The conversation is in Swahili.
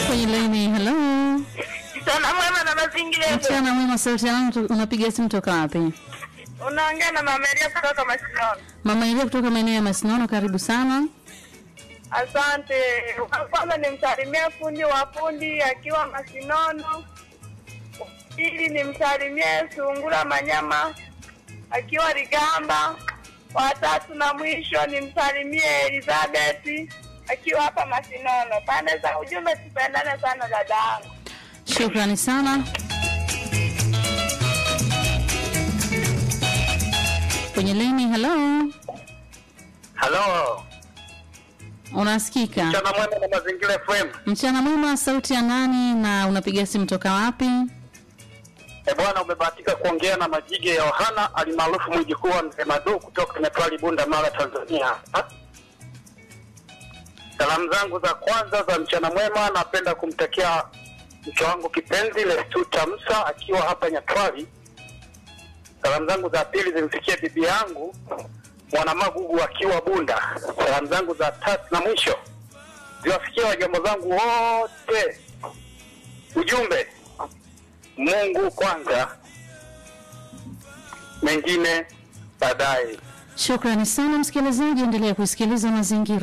kwenye laini. Hello, Mchana mwema na mazingira. mchana mwema. Sauti yangu, unapiga simu toka wapi? Unaongea na Mama Elia kutoka Masinono. Mama Elia kutoka maeneo ya Masinono, karibu sana. Asante. Kwanza nimsalimie fundi wa fundi akiwa Masinono. Pili nimsalimie Sungura Manyama akiwa Ligamba. Watatu na mwisho nimsalimie Elizabeth akiwa hapa Masinono. Pande za ujumbe, tupendane sana dadangu. Shukrani sana. Kwenye laini. Hello, Halo, unasikika? mchana mwema na mazingira FM. Mchana mwema. Sauti ya nani na unapiga simu toka wapi? E bwana, umebahatika kuongea na Majige ya Yohana alimaarufu mjukuu wa mzee Madu kutoka Metwali, Bunda, Mara, Tanzania. Ha? Salamu zangu za kwanza za mchana mwema napenda kumtakia mke wangu kipenzi Lestuta Musa akiwa hapa Nyatwali. Salamu zangu za pili zimfikie bibi yangu Mwanamagugu akiwa Bunda. Salamu zangu za tatu na mwisho ziwafikie wajomba zangu wote. Ujumbe, Mungu kwanza, mengine baadaye. Shukrani sana msikilizaji, endelea kusikiliza mazingira